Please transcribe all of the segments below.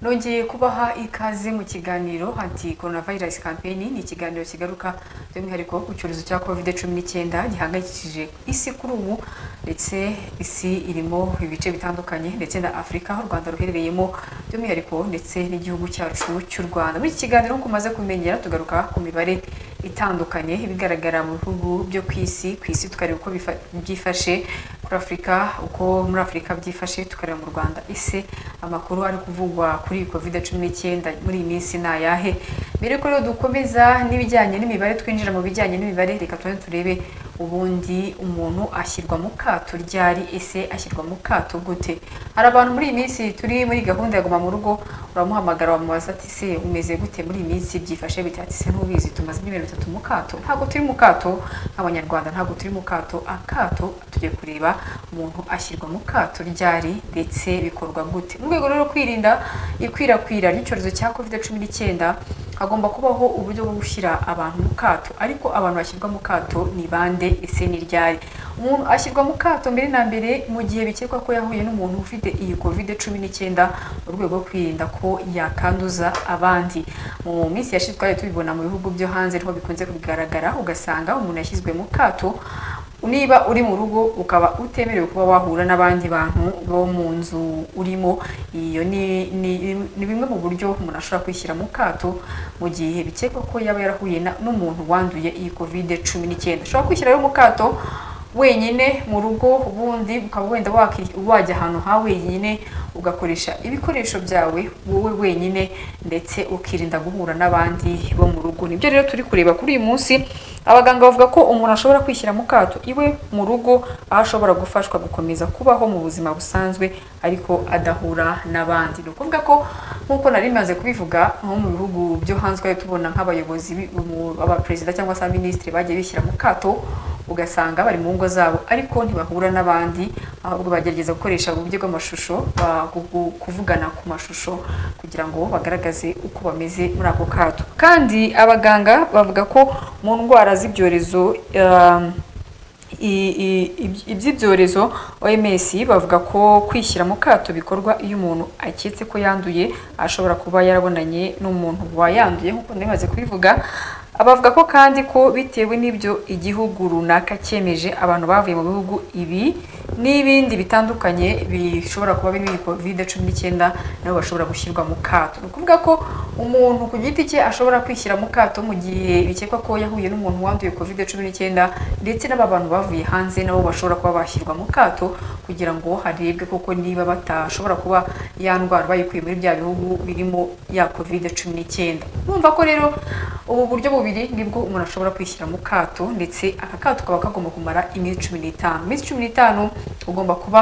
nongeye kubaha ikaze mu kiganiro anti coronavirus campaign ni ikiganiro kigaruka by'umwihariko ku cyorezo cya covid cumi n'icyenda gihangayikishije isi kuri ubu ndetse isi irimo ibice bitandukanye ndetse na afurika aho u rwanda ruherereyemo by'umwihariko ndetse n'igihugu cyacu cy'u rwanda muri iki kiganiro nk'uko umaze kumenyera tugaruka ku mibare itandukanye ibigaragara mu bihugu byo ku isi ku isi tukareba uko bifa- byifashe kuri afurika uko muri afurika byifashe tukareba mu rwanda ese amakuru ari kuvugwa kuri iyi covid cumi n'icyenda muri iyi minsi ni ayahe mbere yuko rero dukomeza n'ibijyanye n'imibare twinjira mu bijyanye n'imibare reka tubanze turebe ubundi umuntu ashyirwa mu kato ryari ese ashyirwa mu kato gute hari abantu muri iyi minsi turi muri gahunda ya guma mu rugo uramuhamagara wamubaza ati se umeze gute muri iyi minsi byifashe bite ati se ntubizi tumaze ibyumweru bitatu mu kato ntabwo turi mu kato abanyarwanda ntabwo turi mu kato akato tugiye kureba umuntu ashyirwa mu kato ryari ndetse bikorwa gute mu rwego rero rwo kwirinda ikwirakwira ry'icyorezo cya covid cumi n'icyenda hagomba kubaho uburyo bwo gushyira abantu mu kato ariko abantu bashyirwa mu kato ni bande ese ni ryari umuntu ashyirwa mu kato mbere na mbere mu gihe bikekwa ko yahuye n'umuntu ufite iyi covid cumi n'icyenda mu rwego rwo kwirinda ko yakanduza abandi mu minsi yashize twari tubibona mu bihugu byo hanze niho bikunze kugaragara ugasanga umuntu yashyizwe mu kato niba uri mu rugo ukaba utemerewe kuba wahura n'abandi bantu bo mu nzu urimo iyo ni ni- ni bimwe mu buryo umuntu ashobora kwishyira mu kato mu gihe bikekwa ko yaba yarahuye na- n'umuntu wanduye iyi covid cumi n'icyenda ushobora kwishyira rero mu kato wenyine mu rugo ubundi ukaba wenda waki- wajya ahantu ha wenyine ugakoresha ibikoresho byawe wowe wenyine ndetse ukirinda guhura n'abandi bo mu rugo nibyo rero turi kureba kuri uyu munsi abaganga bavuga ko umuntu ashobora kwishyira mu kato iwe mu rugo aho ashobora gufashwa gukomeza kubaho mu buzima busanzwe ariko adahura n'abandi ni ukuvuga ko nk'uko nari maze kubivuga nko mu bihugu byo hanze twari tubona nk'abayobozi bi- mu- abaperezida cyangwa se abaminisitiri bagiye bishyira mu kato ugasanga bari mu ngo zabo ariko ntibahura n'abandi ahubwo bagerageza gukoresha uburyo bw'amashusho ba- ku- ku- kuvugana ku mashusho kugira ngo bagaragaze uko bameze muri ako kato kandi abaganga bavuga ko mu ndwara z'ibyorezo um, i- i- iby- iby'ibyorezo OMS bavuga ko kwishyira mu kato bikorwa iyo umuntu aketse ko yanduye ashobora kuba yarabonanye n'umuntu wayanduye nk'uko ntibaze kubivuga abavuga ko kandi ko bitewe n'ibyo igihugu runaka cyemeje abantu bavuye mu bihugu ibi n'ibindi bitandukanye bishobora kuba birimo iyi covid cumi n'icyenda nabo bashobora gushyirwa mu kato ni ukuvuga ko umuntu ku giti cye ashobora kwishyira mu kato mu gihe bikekwa ko yahuye n'umuntu wanduye covid cumi n'icyenda ndetse n'aba bantu bavuye hanze nabo bashobora kuba bashyirwa mu kato kugira ngo harebwe koko niba batashobora kuba ya ndwara bayikuye muri bya bihugu birimo ya covid cumi n'icyenda urumva ko rero ubu buryo bubiri nibwo umuntu ashobora kwishyira mu kato ndetse aka kato kaba kagomba kumara iminsi cumi n'itanu iminsi cumi n'itanu ugomba kuba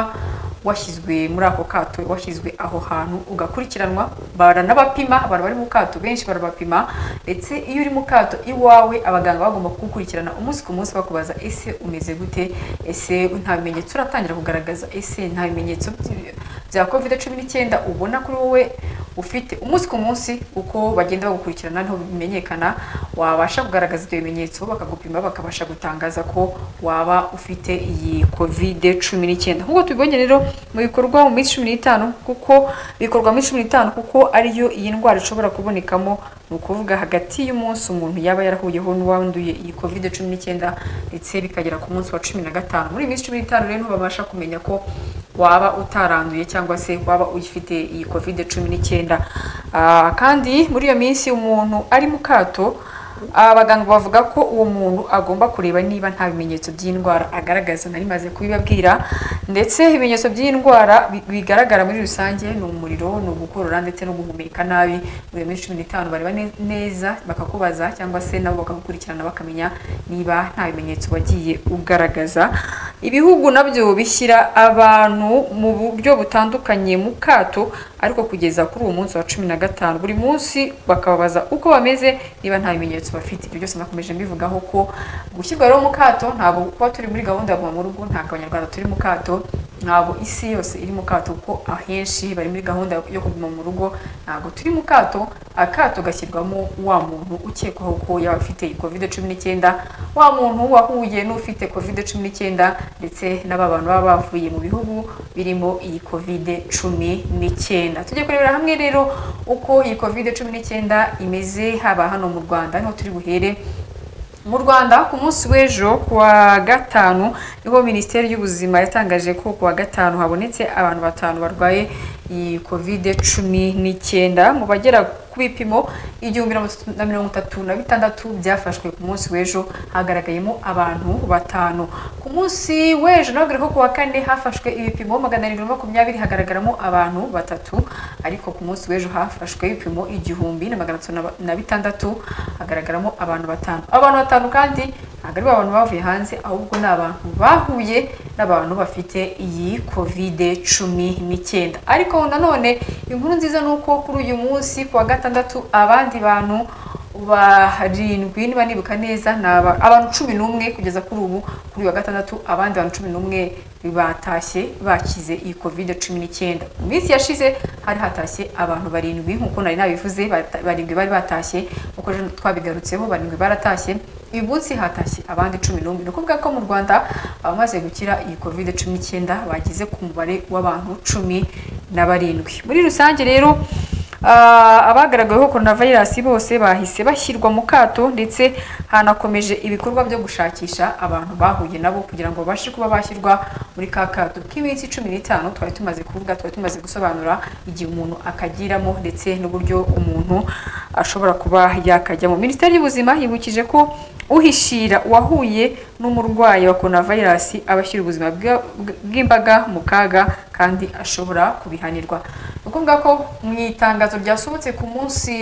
washyizwe muri ako kato washyizwe aho hantu ugakurikiranwa baranabapima abantu bari mu kato benshi barabapima ndetse iyo uri mu kato iwawe abaganga bagomba kugukurikirana umunsi ku munsi bakubaza ese umeze gute ese nta bimenyetso uratangira kugaragaza ese nta bimenyetso by- bya covid cumi n'icyenda ubona kuri wowe ufite umunsi ku munsi uko bagenda bagukurikirana niho bimenyekana wabasha kugaragaza ibyo bimenyetso bakagupima bakabasha gutangaza ko waba ufite iyi covid cumi n'icyenda nk'uko tubibonye rero mu bikorwa mu minsi cumi n'itanu kuko bikorwa muri cumi n'itanu kuko ariyo iyi ndwara ishobora kubonekamo ni ukuvuga hagati y'umunsi umuntu yaba yarahuyeho n'uwanduye iyi covid cumi n'icyenda ndetse bikagera ku munsi wa cumi na gatanu muri iyi minsi cumi n'itanu rero niho babasha kumenya ko waba utaranduye cyangwa se waba uyifite iyi covid cumi n'icyenda Ah, kandi muri iyo minsi umuntu ari mu kato abaganga bavuga ko uwo muntu agomba kureba niba nta bimenyetso by'indwara agaragaza nari maze kubibabwira ndetse ibimenyetso by'indwara bi- bigaragara muri rusange ni umuriro ni ugukorora ndetse no guhumeka nabi muri iyo minsi cumi n'itanu bareba ne- neza bakakubaza cyangwa se nabo bakagukurikirana bakamenya niba nta bimenyetso wagiye ugaragaza ibihugu nabyo bishyira abantu mu buryo butandukanye mu kato ariko kugeza kuri uwo munsi wa cumi na gatanu buri munsi bakababaza uko bameze niba nta bimenyetso bafite ibyo byose nakomeje mbivugaho ko gushyirwa rero mu kato ntabwo kuba turi muri gahunda ya guma mu rugo ntabwo abanyarwanda turi mu kato ntabwo isi yose iri mu kato kuko ahenshi bari muri gahunda yo kuguma mu rugo ntabwo turi mu kato akato gashyirwamo wa muntu ukekwaho ko yaba afite iyi covid cumi n'icyenda wa muntu wahuye n'ufite covid cumi n'icyenda ndetse n'aba bantu baba bavuye mu bihugu birimo iyi covid cumi n'icyenda tujye kurebera hamwe rero uko iyi covid cumi n'icyenda imeze haba hano mu rwanda niho turi buhere mu rwanda ku munsi w'ejo kuwa gatanu niho minisiteri y'ubuzima yatangaje ko kuwa gatanu habonetse abantu batanu barwaye iyi kovide cumi n'icyenda mu bagera ku bipimo igihumbi na mirongo itatu na bitandatu byafashwe ku munsi w'ejo hagaragayemo abantu batanu ku munsi w'ejo nawe ko kuwa kane hafashwe ibipimo magana arindwi na makumyabiri hagaragaramo abantu batatu ariko ku munsi w'ejo hafashwe ibipimo igihumbi na magana atatu na bitandatu hagaragaramo abantu batanu abantu batanu kandi ntabwo ari abantu bavuye hanze ahubwo ni abantu bahuye n'abantu bafite iyi kovide cumi n'icyenda ariko nanone inkuru nziza ni uko kuri uyu munsi ku wa gatandatu abandi bantu barindwi niba nibuka neza ni abantu cumi n'umwe kugeza kuri ubu kuri uyu wa gatandatu abandi bantu cumi n'umwe batashye bakize iyi covid cumi n'icyenda mu minsi yashize hari hatashye abantu barindwi nk'uko nari nabivuze barindwi bari batashye nk'uko twabigarutseho barindwi baratashye uyu munsi hatashye abandi cumi n'umwe ni ukuvuga ko mu rwanda abamaze gukira iyi covid cumi n'icyenda bageze ku mubare w'abantu cumi na barindwi muri rusange rero abagaragaweho coronavirus bose bahise bashyirwa mu kato ndetse hanakomeje ibikorwa byo gushakisha abantu bahuye nabo kugira ngo babashe kuba bashyirwa muri ka kato k'iminsi cumi n'itanu twari tumaze kuvuga twari tumaze gusobanura igihe umuntu akagiramo ndetse n'uburyo umuntu ashobora kuba yakajyamo minisiteri y'ubuzima yibukije ko uhishira uwahuye n'umurwayi wa coronavirus aba ashyira ubuzima bw'imbaga mu kaga kandi ashobora kubihanirwa ni ukuvuga ko mu itangazo itangazo ryasohotse ku munsi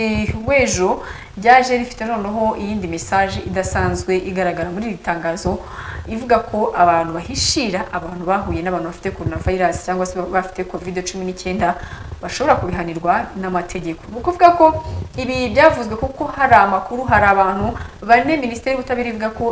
w'ejo ryaje rifite noneho iyindi mesaje idasanzwe igaragara muri iri tangazo ivuga ko abantu bahishira abantu bahuye n'abantu bafite coronavirus cyangwa se bafite covid cumi n'icyenda bashobora kubihanirwa n'amategeko ni ukuvuga ko ibi byavuzwe kuko hari amakuru hari abantu bane minisiteri y'ubutabera ivuga ko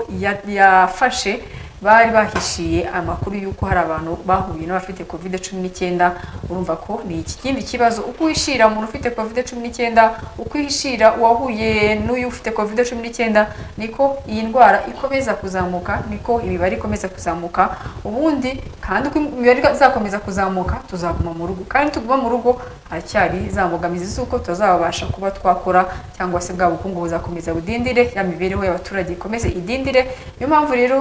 yafashe bari bahishiye amakuru y'uko hari abantu bahuye n'abafite covid cumi n'icyenda urumva ko ni ikindi kibazo uko uhishira umuntu ufite covid cumi n'icyenda uko uhishira uwahuye n'uyu ufite covid cumi n'icyenda niko iyi ndwara ikomeza kuzamuka niko imibare ikomeza kuzamuka ubundi kandi uko imibare izakomeza kuzamuka tuzaguma mu rugo kandi tuguma mu rugo haracyari za mbogamizi z'uko tutazabasha kuba twakora cyangwa se bwa bukungu buzakomeza budindire ya mibereho y'abaturage ikomeze idindire niyo mpamvu rero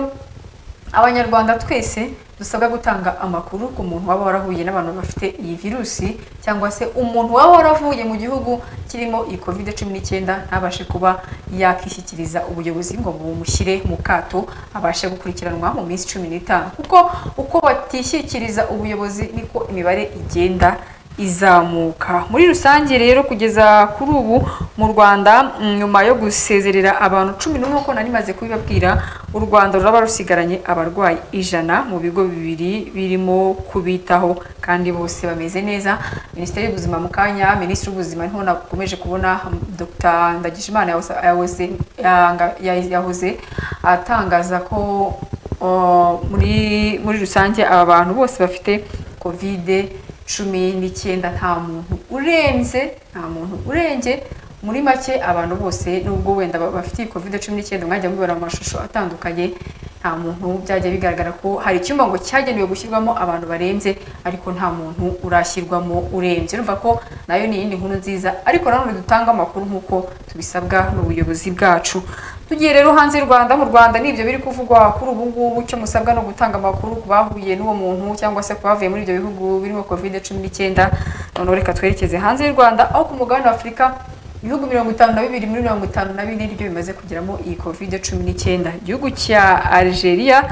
abanyarwanda twese dusabwa gutanga amakuru ku muntu waba warahuye n'abantu bafite iyi virusi cyangwa se umuntu waba waravuye mu gihugu kirimo iyi covid cumi n'icyenda ntabashe kuba yakishyikiriza ubuyobozi ngo bumushyire mu kato abashe gukurikiranwa mu minsi cumi n'itanu kuko uko batishyikiriza ubuyobozi niko imibare igenda izamuka muri rusange rero kugeza kuri ubu mu rwanda nyuma yo gusezerera abantu cumi n'umwe uko nari maze kubibabwira u rwanda ruraba rusigaranye abarwayi ijana mu bigo bibiri birimo kubitaho kandi bose bameze neza minisiteri y'ubuzima mu kanya minisitiri w'ubuzima niho nakomeje kubona dr ndagijimana yahoze atangaza ko muri rusange aba bantu bose bafite kovide cumi n'icyenda nta muntu urenze nta muntu urenge muri make abantu bose nubwo wenda bafite iyi covid cumi n'icyenda mwajya mubibona mu mashusho atandukanye nta muntu byajya bigaragara ko hari icyumba ngo cyagenewe gushyirwamo abantu barenze ariko nta muntu urashyirwamo urenze urumva ko nayo ni iyindi nkuru nziza ariko nanone dutanga amakuru nk'uko tubisabwa n'ubuyobozi bwacu tugiye rero hanze y'u rwanda mu rwanda ni ibyo biri kuvugwa kuri ubu ngubu icyo musabwa ni ugutanga amakuru ku bahuye n'uwo muntu cyangwa se ku bavuye muri ibyo bihugu birimo covid cumi n'icyenda noneho reka twerekeze hanze y'u rwanda aho ku mugabane wa afurika ibihugu mirongo itanu na bibiri muri mirongo itanu na bine nibyo bimaze kugeramo iyi covid cumi n'icyenda igihugu cya algeria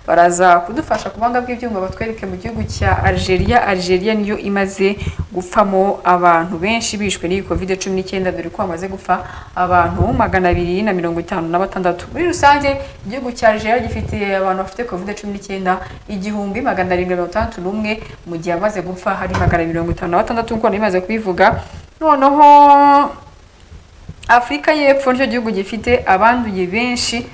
baraza kudufasha ku buhanga bw'ibyuma batwereke mu gihugu cya algeria algeria niyo imaze gupfamo abantu benshi bishwe n'iyi covid cumi n'icyenda dore ko hamaze gupfa abantu magana abiri na mirongo itanu na batandatu muri rusange igihugu cya algeria gifite abantu bafite covid cumi n'icyenda igihumbi magana arindwi mirongo itandatu n'umwe mu gihe amaze gupfa hari magana abiri mirongo itanu na batandatu nk'uko nari kubivuga noneho afurika y'epfo nicyo gihugu gifite abanduye benshi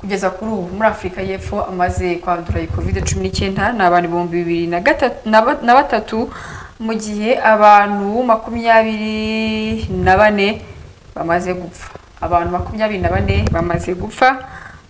kugeza kuri ubu muri afurika y'epfo amaze kwandura iyi covid cumi n'icyenda ni abantu ibihumbi bibiri na gatatu na ba- na batatu mu gihe abantu makumyabiri na bane bamaze gupfa abantu makumyabiri na bane bamaze gupfa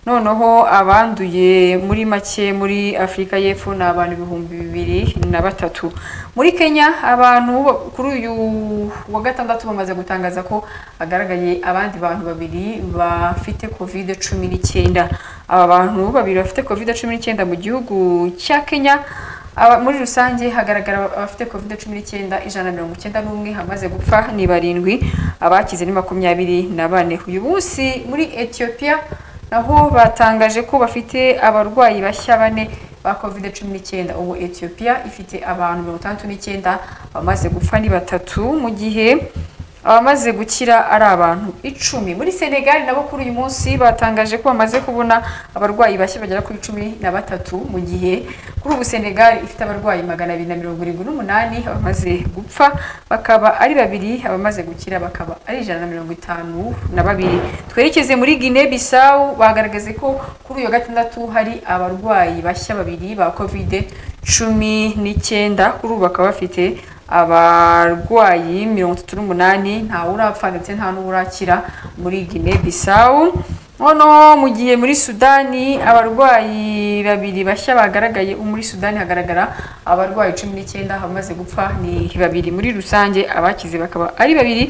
noneho abanduye muri make muri afurika y'epfo ni abantu ibihumbi bibiri na batatu muri kenya abantu kuri uyu wa gatandatu bamaze gutangaza ko hagaragaye abandi bantu babiri bafite covid cumi n'icyenda aba bantu babiri bafite covid cumi n'icyenda mu gihugu cya kenya aba- muri rusange hagaragara abafite covid cumi n'icyenda ijana na mirongo icyenda n'umwe hamaze gupfa ni barindwi abakize ni makumyabiri na bane uyu munsi muri etiyopiya naho batangaje ko bafite abarwayi bashya bane ba covid cumi n'icyenda ubu etiyopiya ifite abantu mirongo itandatu n'icyenda bamaze gupfa ni batatu mu gihe abamaze gukira ari abantu icumi muri senegali nabo kuri uyu munsi batangaje ko bamaze kubona abarwayi bashya bagera kuri cumi na batatu mu gihe kuri ubu senegali ifite abarwayi magana abiri na mirongo irindwi n'umunani abamaze gupfa bakaba ari babiri abamaze gukira bakaba ari ijana na mirongo itanu na babiri twerekeze muri gine bisawu bagaragaze ko kuri uyu wa gatandatu hari abarwayi bashya babiri ba kovide cumi n'icyenda kuri ubu bakaba bafite abarwayi mirongo itatu n'umunani ntawe urapfa ndetse nta n'urakira muri Guinea Bissau noneho mu gihe muri sudani abarwayi babiri bashya bagaragaye muri sudani hagaragara abarwayi cumi n'icyenda abamaze gupfa ni babiri muri rusange abakize bakaba ari babiri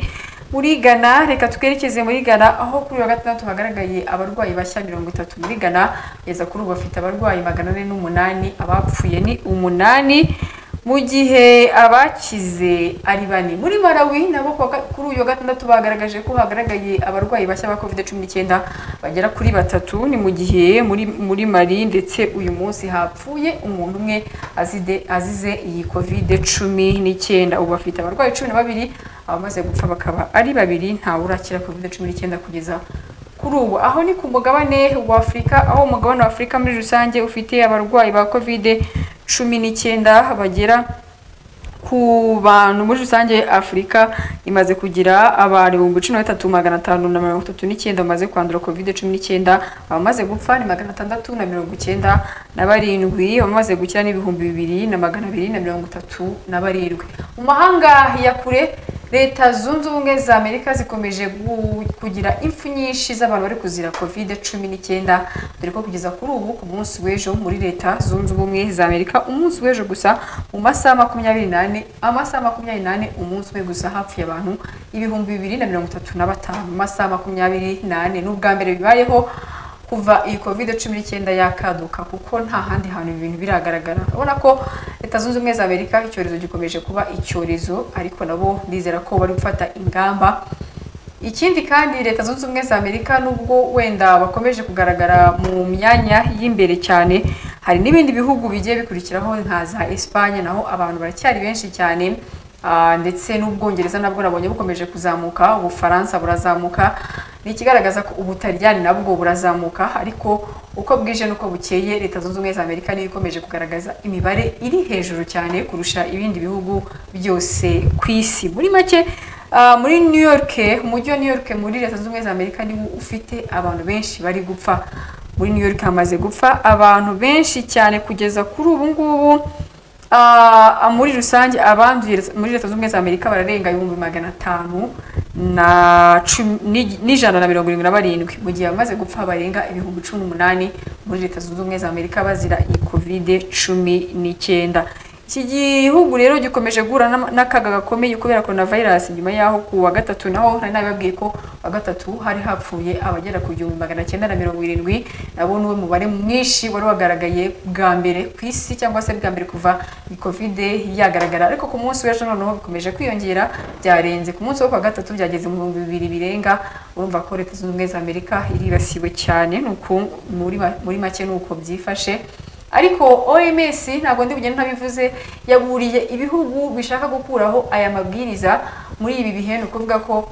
muri Ghana reka twerekeze muri Ghana aho kuri uyu wa gatandatu hagaragaye abarwayi bashya mirongo itatu muri Ghana kugeza kuri ubu bafite abarwayi magana ane n'umunani abapfuye ni umunani mu gihe abakize ari bane muri Malawi nabo ku wa ga- kuri uyu wa gatandatu bagaragaje ko hagaragaye abarwayi bashya ba covid cumi n'icyenda bagera kuri batatu ni mu gihe muri muri mari ndetse uyu munsi hapfuye umuntu umwe azide- azize iyi covid cumi n'icyenda ubu bafite abarwayi cumi na babiri abamaze gupfa bakaba ari babiri ntawe urakira covid cumi n'icyenda kugeza kuri ubu aho ni ku mugabane wa afurika aho umugabane wa afurika muri rusange ufite abarwayi ba covid cumi n'icyenda bagera ku bantu muri rusange afurika imaze kugira abantu ibihumbi cumi na bitatu magana atanu na mirongo itatu n'icyenda bamaze kwandura covid cumi n'icyenda abamaze gupfa ni magana atandatu na mirongo icyenda na barindwi abamaze gukira ni ibihumbi bibiri na magana abiri na mirongo itatu na barindwi mu mahanga ya kure leta zunze ubumwe za amerika zikomeje gu- kugira impfu nyinshi z'abantu bari kuzira covid cumi n'icyenda dore ko kugeza kuri ubu ku munsi w'ejo muri leta zunze ubumwe za amerika umunsi w'ejo gusa mu masaha makumyabiri n'ane amasaha makumyabiri n'ane umunsi umwe gusa hapfuye abantu ibihumbi bibiri na mirongo itatu na batanu mu masaha makumyabiri n'ane ni ubwa mbere bibayeho kuva iyi covid cumi n'icyenda yakaduka kuko nta handi hantu ibi bintu biragaragara urabona ko leta zunze ubumwe za amerika icyorezo gikomeje kuba icyorezo ariko nabo ndizera ko bari gufata ingamba ikindi kandi leta zunze ubumwe za amerika nubwo wenda bakomeje kugaragara mu myanya y'imbere cyane hari n'ibindi bihugu bigiye bikurikiraho nka za esipanye naho abantu baracyari benshi cyane Ah, ndetse n'ubwongereza nabwo nabonye bukomeje kuzamuka ubufaransa burazamuka ni ikigaragaza ko ubutaryani nabwo burazamuka ariko uko bwije n'uko bukeye leta zunze ubumwe za amerika niyo ikomeje kugaragaza imibare iri hejuru cyane kurusha ibindi bihugu byose ku isi muri make ah, muri new york umujyi wa new york muri leta zunze ubumwe za amerika niwo ufite abantu benshi bari gupfa muri new york hamaze gupfa abantu benshi cyane kugeza kuri ubu ngubu Ah, muri rusange abanduye muri leta z'ubumwe za amerika bararenga ibihumbi magana atanu na cumi- ni- n'ijana na mirongo irindwi na barindwi mu gihe abamaze gupfa barenga ibihumbi cumi n'umunani muri leta zunze ubumwe za amerika bazira iyi kovide cumi n'icyenda iki gihugu rero gikomeje guhura n'ama- n'akaga gakomeye kubera korona virusi nyuma yaho ku wa gatatu naho nari nabibabwiye ko wa gatatu hari hapfuye abagera ku gihumbi magana cyenda na mirongo irindwi nabo niwe mubare mwinshi wari wagaragaye bwa mbere ku isi cyangwa se bwa mbere kuva iyi kovide yagaragara ariko ku munsi w'ejo noneho bikomeje kwiyongera byarenze ku munsi wo ku wa gatatu byageze mu bihumbi bibiri birenga urumva ko leta zunze ubumwe za amerika iribasiwe cyane ni uku muri ma- muri make ni uko byifashe ariko OMS ntabwo ndi bugende ntabivuze yaburiye ibihugu bishaka gukuraho aya mabwiriza muri ibi bihe ni ukuvuga ko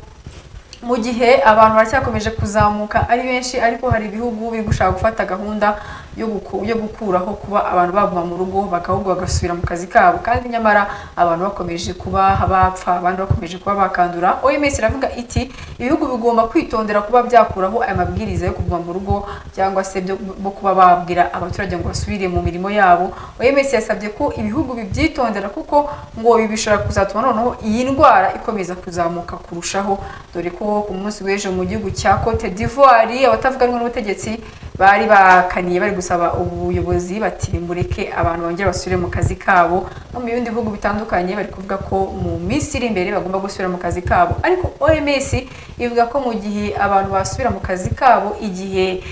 mu gihe abantu baracyakomeje kuzamuka ari benshi ariko hari ibihugu biri gushaka gufata gahunda yo guku- yo gukuraho kuba abantu baguma mu rugo bagahubwo bagasubira mu kazi kabo kandi nyamara abantu bakomeje kuba bapfa abandi bakomeje kuba bakandura OMS iravuga iti ibihugu bigomba kwitondera kuba byakuraho aya mabwiriza yo kuguma mu rugo cyangwa se byo byo kuba babwira abaturage ngo basubire mu mirimo yabo OMS yasabye ko ibihugu bibyitondera kuko ngo ibi bishobora kuzatuma noneho iyi ndwara ikomeza kuzamuka kurushaho dore ko ku munsi w'ejo mu gihugu cya Cote d'Ivoire abatavuga rumwe n'ubutegetsi bari bakaniye bari gusaba ubuyobozi bati mureke abantu bongere basubire mu kazi kabo no mu bindi bihugu bitandukanye bari kuvuga ko mu minsi iri imbere bagomba gusubira mu kazi kabo ariko OMS ivuga ko mu gihe abantu basubira mu kazi kabo igihe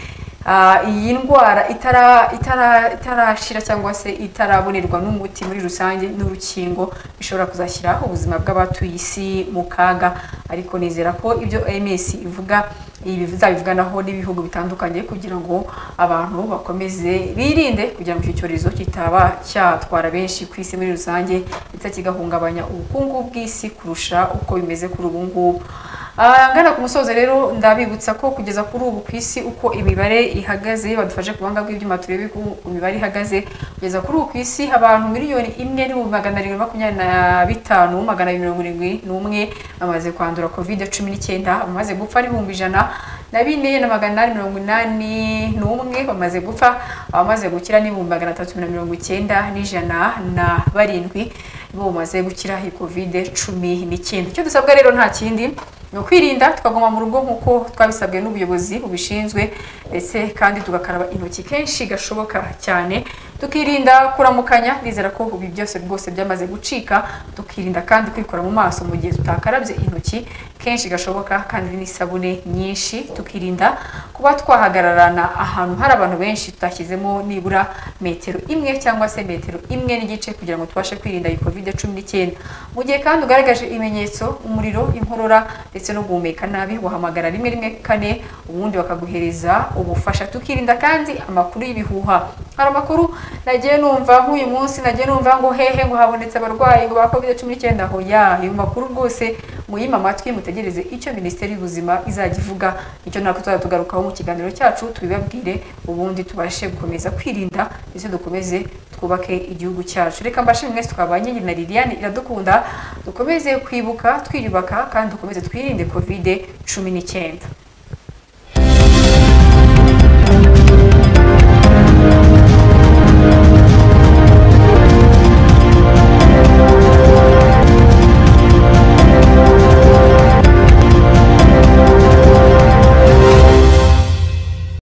ah, iyi ndwara itara itara itarashira cyangwa se itarabonerwa n'umuti muri rusange n'urukingo bishobora kuzashyira ubuzima bw'abatuye isi mu kaga ariko nizera ko ibyo OMS ivuga ibi bizabivuganaho n'ibihugu bitandukanye kugira ngo abantu bakomeze birinde kugira ngo icyo cyorezo kitaba cyatwara benshi ku isi muri rusange ndetse kigahungabanya ubukungu bw'isi kurusha uko bimeze kuri ubu ngubu Ah, ngana ku musozo rero ndabibutsa ko kugeza kuri ubu ku isi uko imibare ihagaze badufashe ku buhanga bw'ibyuma turebe uko imibare ihagaze kugeza kuri ubu ku isi abantu miliyoni imwe n'ibihumbi magana arindwi makumyabiri na bitanu magana abiri mirongo irindwi n'umwe bamaze kwandura covid cumi n'icyenda abamaze gupfa ari ibihumbi ijana na bine na magana inani mirongo inani n'umwe bamaze gupfa abamaze gukira ni ibihumbi magana atatu na mirongo icyenda n'ijana na barindwi bo bamaze gukira iyi covid cumi n'icyenda icyo dusabwa rero nta kindi ni ukwirinda tukaguma mu rugo nk'uko twabisabwe n'ubuyobozi bubishinzwe ndetse kandi tugakaraba intoki kenshi gashoboka cyane tukirinda kuramukanya nizera ko ibi byose rwose byamaze gucika tukirinda kandi kwikora mu maso mu gihe tutakarabye intoki kenshi gashoboka kandi n'isabune nyinshi tukirinda kuba twahagararana ahantu hari abantu benshi tutashyizemo nibura metero imwe cyangwa se metero imwe n'igice kugira ngo tubashe kwirinda iyi covid cumi n'icyenda mu gihe kandi ugaragaje ibimenyetso umuriro inkorora ndetse no guhumeka nabi wahamagara rimwe rimwe kane ubundi bakaguhereza ubufasha tukirinda kandi amakuru y'ibihuha hari amakuru nagiye numva nk'uyu munsi nagiye numva ngo hehe ngo habonetse abarwayi ngo ba covid cumi n'icyenda aho ya ayo makuru rwose muyima amatwi mutegereze icyo minisiteri y'ubuzima izajya ivuga icyo natwe tuzajya tugarukaho mu kiganiro cyacu tubibabwire ubundi tubashe gukomeza kwirinda ndetse dukomeze twubake igihugu cyacu reka mbashimwe mwese twaba nyine na liliane iradukunda dukomeze kwibuka twiyubaka kandi dukomeze twirinde covid cumi n'icyenda